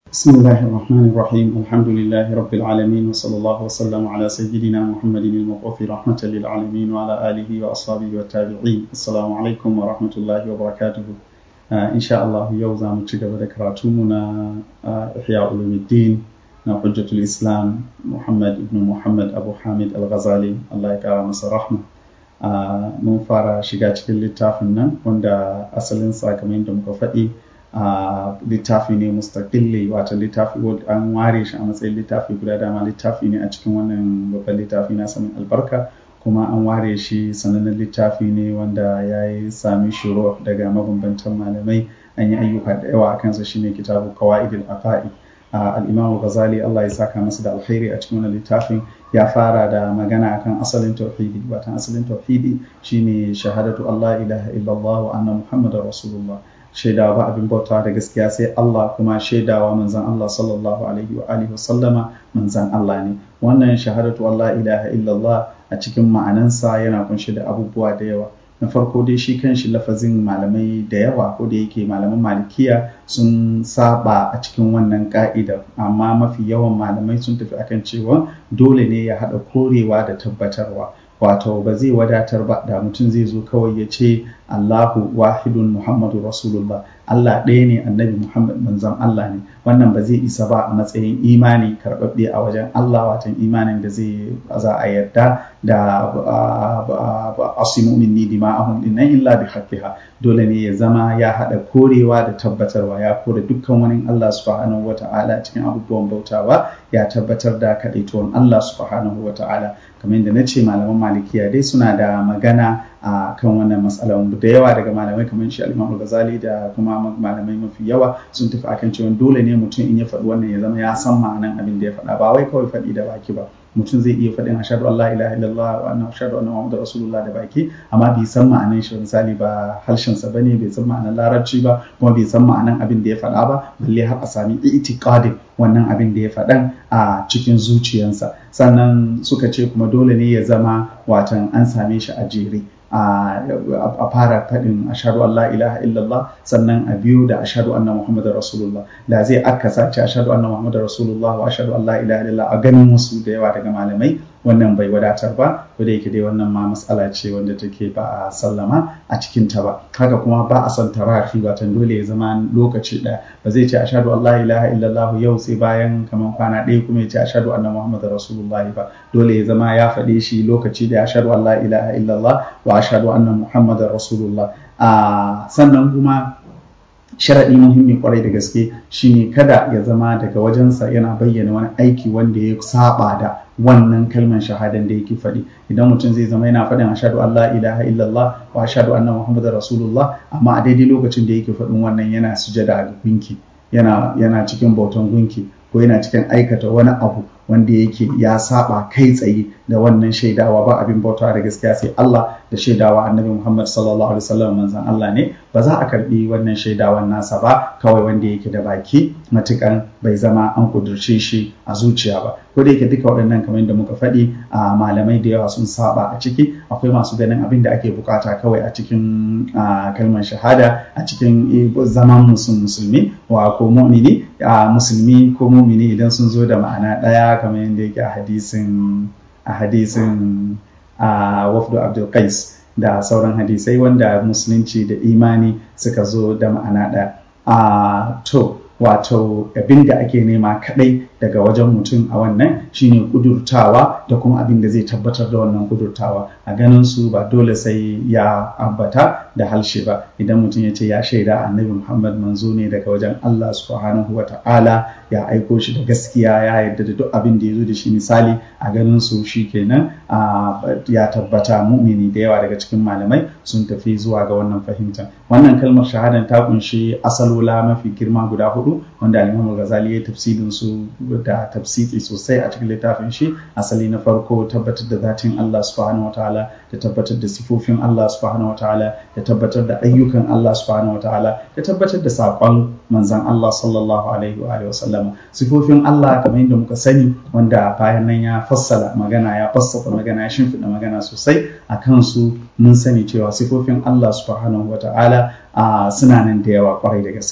بسم الله الرحمن الرحيم الحمد لله رب العالمين وصلى الله وسلم على سيدنا محمد المبعوث رحمة للعالمين وعلى آله وأصحابه والتابعين السلام عليكم ورحمة الله وبركاته آه إن شاء الله يوزا متشكب ذكراتمنا آه إحياء علوم الدين حجة الإسلام محمد بن محمد أبو حامد الغزالي الله يكرم رحمه Uh, mun fara shiga cikin littafin nan wanda asalin kamar da muka faɗi a uh, littafi ne mustaqilli wato littafi an ware shi a matsayin littafi guda dama littafi ne a cikin wannan babban littafi na sanin albarka kuma an ware shi sanannen littafi ne wanda ya yi sami shiro daga mabambantan malamai an yi ayyuka da yawa a kansa shine kitabu qawaidil aqaid uh, al-imam ghazali Allah ya saka masa da alkhairi a cikin wannan littafin ya fara da magana akan asalin tauhidi watan asalin tauhidi shine shahadatu Allah ilaha illallah wa anna muhammadar rasulullah shaidawa ba abin bautawa da gaskiya sai Allah kuma shaidawa manzan Allah sallallahu alaihi wa alihi wasallama manzan Allah ne wannan shahadatu Allah ilaha illallah a cikin ma'anansa yana kunshe da abubuwa da yawa na farko dai shi kanshi lafazin malamai da yawa ko da yake malaman malikiya sun saba a cikin wannan ka'idar amma mafi yawan malamai sun tafi akan cewa dole ne ya haɗa korewa da tabbatarwa wato ba zai wadatar ba da mutum zai zo kawai ya ce Allahu wahidun Muhammadu Rasulullah Allah ɗaya ne annabi Muhammad manzon Allah ne wannan ba zai isa ba a matsayin imani karɓaɓɓe a wajen Allah watan imanin da zai za a yarda da asimu minni dima'ahum dinnan illa bi haqqiha dole ne ya zama ya haɗa korewa da tabbatarwa ya kore dukkan wani Allah subhanahu wata'ala cikin abubuwan bautawa ya tabbatar da kaɗaituwan Allah subhanahu wata'ala kamar yadda na ce malaman malikiya dai suna da magana a kan wannan matsalar da yawa daga malamai kamar shi al Ghazali da kuma malamai mafi yawa sun tafi akan cewa dole ne mutum in ya faɗi wannan ya zama ya san ma'anan abin da ya faɗa ba wai kawai faɗi da baki ba mutum zai iya faɗin ashadu Allah ilaha illallah wa anna ashadu anna Muhammadu Rasulullah da baki amma bai san ma'anan shi misali ba harshen sa bane bai san ma'anan larabci ba kuma bai san ma'anan abin da ya faɗa ba balle har a sami itiqadin wannan abin da ya faɗan a cikin zuciyarsa sannan suka ce kuma dole ne ya zama watan an same shi a jere a fara faɗin ashadu Allah ilaha illallah sannan a biyu da ashadu anna Muhammadu Rasulullah da zai akasa ce ashadu anna Muhammadu Rasulullah wa ashadu Allah ilaha illallah a ganin wasu da yawa daga malamai wannan bai wadatar ba ko da yake dai wannan ma matsala ce wanda take ba a sallama a cikin ta ba haka kuma ba a son tarafi watan dole ya zama lokaci ɗaya ba zai ce ashadu Allah ilaha illallah yau sai bayan kamar kwana ɗaya kuma ya ce ashadu anna Muhammadu Rasulullah ba dole ya zama ya faɗe shi lokaci da ashadu Allah ilaha illallah wa ashadu anna Muhammadar Rasulullah sannan kuma sharaɗi muhimmi kwarai da gaske shine kada ya zama daga wajensa yana bayyana wani aiki wanda ya saba da wannan kalmar shahadan da yake faɗi idan mutum zai zama yana faɗin ashadu Allah ilaha illallah wa ashadu anna Muhammadar Rasulullah amma a daidai lokacin da yake faɗin wannan yana sujada ga gunki yana yana cikin bautan gunki ko yana cikin aikata wani abu wanda yake ya saba kai tsaye da wannan shaidawa ba abin bautawa da gaskiya sai Allah da shaidawa annabi Muhammad sallallahu alaihi wasallam manzon Allah ne ba za a karbi wannan shaidawan nasa ba kawai wanda yake da baki matukan bai zama an kudurce shi a zuciya ba ko da yake duka waɗannan kamar yadda muka faɗi a malamai da yawa sun saba a ciki akwai masu ganin abin da ake bukata kawai a cikin kalmar shahada a cikin zaman musulmi wa ko mu'mini musulmi ko mu'mini idan sun zo da ma'ana ɗaya kamar yadda yake a hadisin a hadisin a wafdu abdul qais da sauran hadisai wanda musulunci da imani suka zo da ma'ana ɗaya a to wato abin da ake nema kadai daga wajen mutum a wannan shine kudurtawa da kuma abin da zai tabbatar da wannan kudurtawa a ganin su ba dole sai ya ambata da halshe ba idan mutum ya ce ya shaida annabi muhammad manzo ne daga wajen allah subhanahu wa ta'ala ya aiko shi da gaskiya ya yarda da duk abin da ya zo da shi misali a ganin su kenan ya tabbata mu'mini da yawa daga cikin malamai sun tafi zuwa ga wannan fahimtar wannan kalmar shahadan ta kunshi asalola mafi girma guda hudu wanda al-imam ghazali ya tafsirin su da tafsiri sosai a cikin littafin shi asali na farko tabbatar da zatin Allah subhanahu wataala da tabbatar da sifofin Allah subhanahu wataala da tabbatar da ayyukan Allah subhanahu wataala da tabbatar da saƙon manzan Allah sallallahu alaihi wa wasallam sifofin Allah kamar yadda muka sani wanda bayan nan ya fassala magana ya fassafa magana ya shimfiɗa magana sosai a kansu mun sani cewa sifofin Allah subhanahu wataala suna nan da yawa kwarai da gaske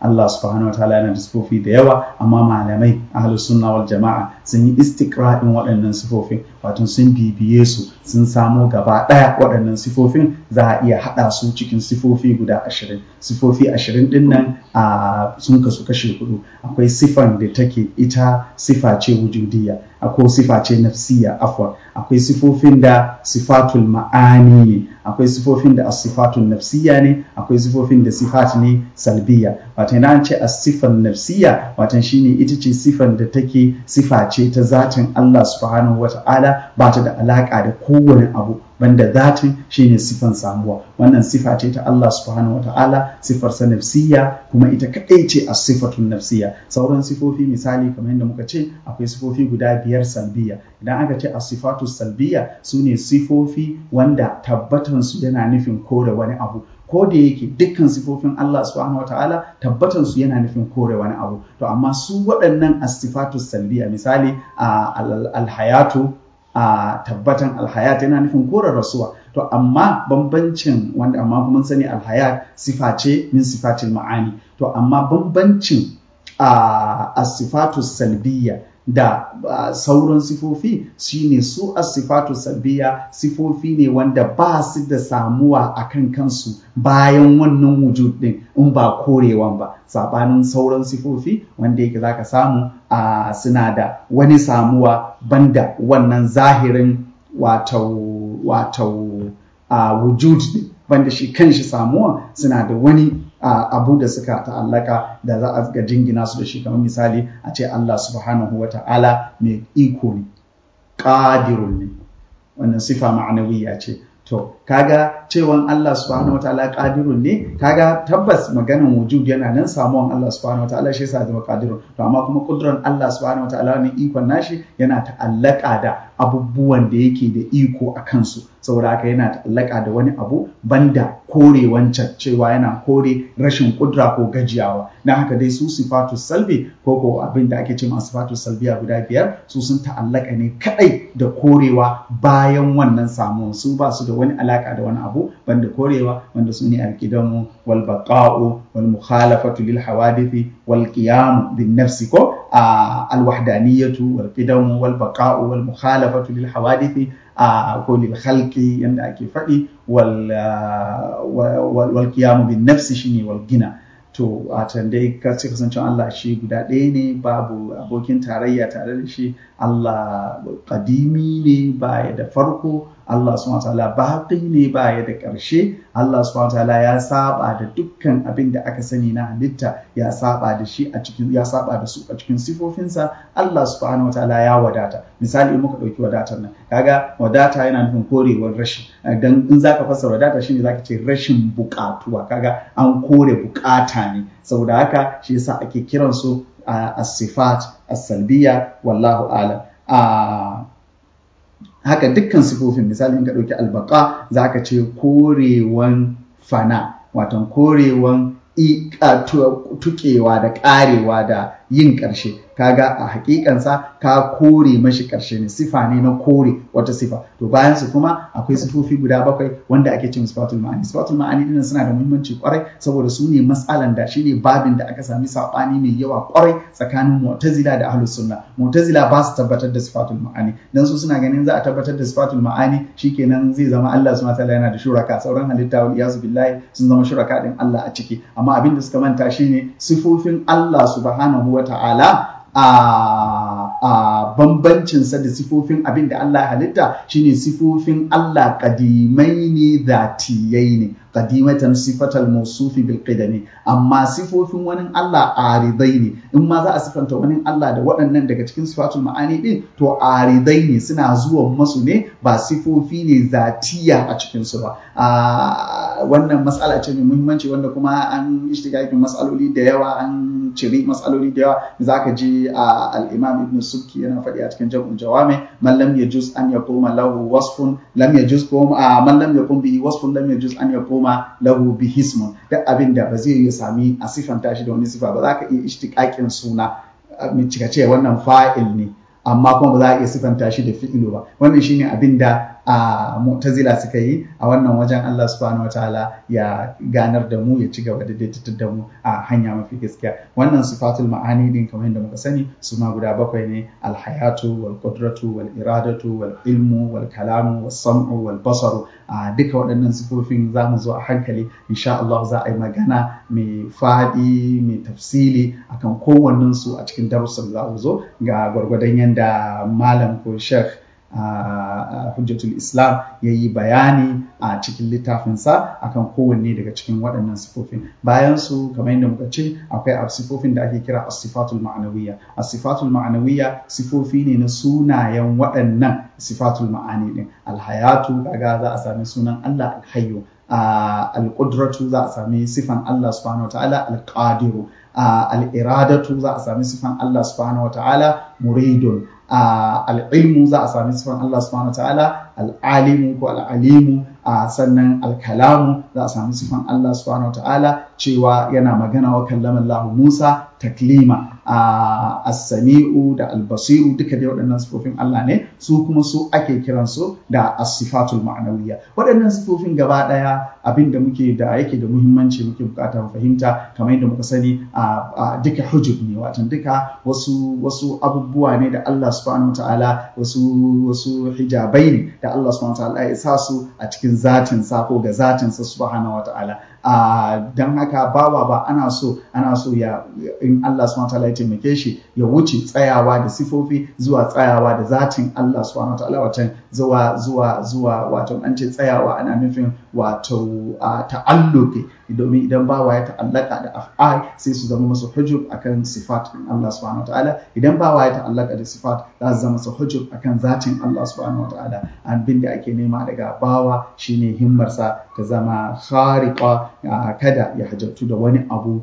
Allah subhanahu wataala yana da sifofi da yawa amma malamai ahlus sunna wal jama'a sun yi istiqra'in waɗannan sifofin wato sun bibiye su sun samo gaba ɗaya waɗannan sifofin za a iya haɗa su cikin sifofi guda ashirin sifofi ashirin ɗin nan a sun kasu kashe hudu akwai sifan da take ita sifa ce wujudiyya akwai sifa ce nafsiya afwan akwai sifofin da sifatul ma'ani ne akwai sifofin da asifatun nafsiya ne akwai sifofin da sifat ne salbiya wato idan ce asifan nafsiya wato shine ita ce sifan da take sifa ce ta zatin Allah subhanahu wata'ala ba ta da alaka da kowane abu banda zatin shine sifan samuwa wannan sifa ce ta Allah subhanahu wata'ala sifar sa nafsiya kuma ita kadai ce as-sifatun nafsiya sauran sifofi misali kamar yadda muka ce akwai sifofi guda biyar salbiya idan aka ce as-sifatu salbiya sune sifofi wanda tabbatan su yana nufin kore wani abu ko da yake dukkan sifofin Allah subhanahu wataala tabbatan su yana nufin kore wani abu to amma su waɗannan as-sifatu salbiya misali al-hayatu a tabbatan alhayat yana nufin kore rasuwa to amma bambancin wanda amma kuma sani alhayat sifa ce min sifatil ma'ani to amma bambancin a sifatu salbiya da sauran sifofi shine su as-sifatu salbiya sifofi ne wanda ba su da samuwa a kan kansu bayan wannan wujud din in ba korewan ba sabanin sauran sifofi wanda yake zaka samu a suna da wani samuwa banda wannan zahirin wato wato a wujud din banda shi kanshi samuwa suna da wani abu da suka ta'allaka da za a ga jingina su da shi kamar misali a ce Allah subhanahu wa ta'ala mai iko ne ƙadirun ne wannan sifa ma'anawiya ce to kaga cewan Allah subhanahu wa ta'ala ƙadirun ne kaga tabbas maganan wujud yana nan samuwan Allah subhanahu wa ta'ala shi yasa zama ƙadirun to amma kuma kudran Allah subhanahu wa ta'ala ne ikon nashi yana ta'allaka da abubuwan da yake da iko a kansu saboda haka yana ta'allaka da wani abu banda kore wancan cewa yana kore rashin kudura ko gajiyawa na haka dai su sifatu salbi ko ko abin da ake ce ma sifatu salbiya guda biyar su sun ta'allaka ne kadai da korewa bayan wannan samuwan su ba su da wani alaka da wani abu banda korewa wanda su ne alkidamu wal baqa'u wal mukhalafatu lil hawadithi wal qiyam bin nafsi ko al wahdaniyatu wal qidamu wal baqa'u wal mukhalafatu lil hawadithi ko lil khalqi yanda ake faɗi wal wal qiyam bin nafsi shine wal gina to a can dai ka ce kasancen Allah shi guda ɗaya ne babu abokin tarayya tare da shi Allah kadimi ne baya da farko Allah subhanahu wataala baqi ne baya da ƙarshe Allah subhanahu wataala ya saba da dukkan abin da aka sani na halitta ya saba da shi a cikin ya saba da su a cikin sifofinsa Allah subhanahu wataala ya wadata misali in muka ɗauki wadatar nan kaga wadata yana nufin korewar rashi dan in zaka fassara wadata shine zaka ce rashin buƙatuwa kaga an kore buƙata ne saboda haka shi yasa ake kiransu as-sifat as-salbiya wallahu a'lam haka dukkan sifofin misali in ka ɗauki albaka za ka ce korewan fana watan korewan tukewa da ƙarewa da yin ƙarshe kaga a hakikansa ka kore mashi ƙarshe ne sifa ne na kore wata sifa to bayan su kuma akwai sifofi guda bakwai wanda ake cin sifatul ma'ani sifatul ma'ani din suna da muhimmanci kwarai saboda su ne matsalan da shine babin da aka sami sabani mai yawa kwarai tsakanin mu'tazila da ahlus sunna mu'tazila ba su tabbatar da sifatul ma'ani dan su suna ganin za a tabbatar da sifatul ma'ani shikenan zai zama Allah subhanahu wataala yana da shuraka sauran halitta wal iyazu billahi sun zama shuraka din Allah a ciki amma abin da suka manta shine sifofin Allah subhanahu wataala a bambancinsa da sifofin abin da Allah halitta shine sifofin Allah kadimai ne zatiyai ne kadimatan sifatal mausufi bil qidami amma sifofin wani Allah aridai ne in ma za a sifanta wani Allah da waɗannan daga cikin sifatul ma'ani din to aridai ne suna zuwa masu ne ba sifofi ne zatiya a cikin su ba wannan matsala ce mai muhimmanci wanda kuma an ishtigakin matsaloli da yawa an ciri matsaloli da yawa za ka ji al-imam ibn subki yana faɗi a cikin jam'ul jawami man lam yajuz an yaquma lahu wasfun lam yajuz ko man lam yaqum bihi wasfun lam yajuz an yaquma lahu bihi ismun duk abin da ba zai yi sami a sifanta shi da wani sifa ba za ka iya ishtiqaqin suna cika ce wannan fa'il ne amma kuma ba za a iya sifanta shi da fi'ilu ba wannan shine abin da a mu'tazila suka yi a wannan wajen Allah subhanahu wataala ya ganar da mu ya ci gaba da daitatar da mu a hanya mafi gaskiya wannan sifatul ma'ani din kamar yadda muka sani su ma guda bakwai ne alhayatu wal qudratu wal iradatu wal ilmu wal kalamu was sam'u wal basaru a duka waɗannan sifofin za mu zo a hankali insha Allah za a yi magana mai faɗi mai tafsili akan kowannen su a cikin darussan za mu zo ga gwargwadon yadda malam ko sheikh hujjatul islam ya yi bayani a cikin littafinsa akan kowanne daga cikin waɗannan sifofin bayan su kamar yadda muka ce akwai sifofin da ake kira asifatul ma'anawiyya asifatul ma'anawiyya sifofi ne na sunayen waɗannan sifatul ma'ani din alhayatu kaga za a sami sunan Allah alhayyu al-qudratu za a sami sifan Allah subhanahu wataala al-qadiru al-iradatu za a sami sifan Allah subhanahu wataala muridun al'ilmu za a sami sifan Allah subhanahu wa ta'ala al'alimu ko al'alimu sannan alkalamu za a sami sifan Allah subhanahu wa ta'ala cewa yana magana wa kallaman Allah Musa taklima as-sami'u da al-basiru duka dai waɗannan sifofin Allah ne su kuma su ake kiransu da as-sifatul ma'nawiyya waɗannan sifofin gaba ɗaya abin da muke da yake da muhimmanci muke bukata mu fahimta kamar yadda muka sani a duka hujub ne watan duka wasu wasu abubuwa ne da Allah subhanahu wataala wasu wasu hijabai ne da Allah subhanahu wataala ya sa su a cikin zatin sa ko ga zatin sa subhanahu wataala don haka bawa ba ana so ana so ya in Allah subhanahu wataala ya taimake shi ya wuce tsayawa da sifofi zuwa tsayawa da zatin Allah subhanahu wataala watan zuwa zuwa zuwa wato an ce tsayawa ana nufin wato ta'alluqi domin idan bawa ya ta'allaka da af'al sai su zama masa hujub akan sifat Allah subhanahu wataala idan bawa ya ta'allaka da sifat za su zama masa hujub akan zatin Allah subhanahu wataala abin da ake nema daga bawa shine himmarsa ta zama khariqa kada ya hajjatu da wani abu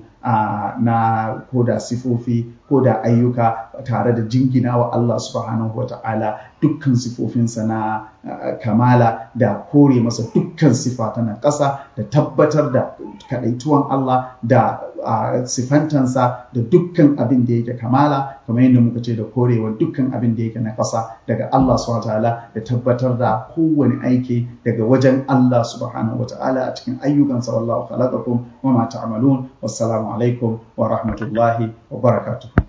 na ko da sifofi ko da ayyuka tare da jingina wa Allah subhanahu wa ta'ala dukkan sifofinsa na kamala da kore masa dukkan sifa ta na ƙasa da tabbatar da kaɗaituwan Allah da sifantansa da dukkan abin da yake kamala kamar yadda muka ce da korewa dukkan abin da yake na ƙasa daga Allah subhanahu wa ta'ala da tabbatar da kowane aiki daga wajen Allah subhanahu wa ta'ala a cikin ayyukansa wallahu khalaqakum wa ma ta'malun wassalamu alaikum wa rahmatullahi wa barakatuh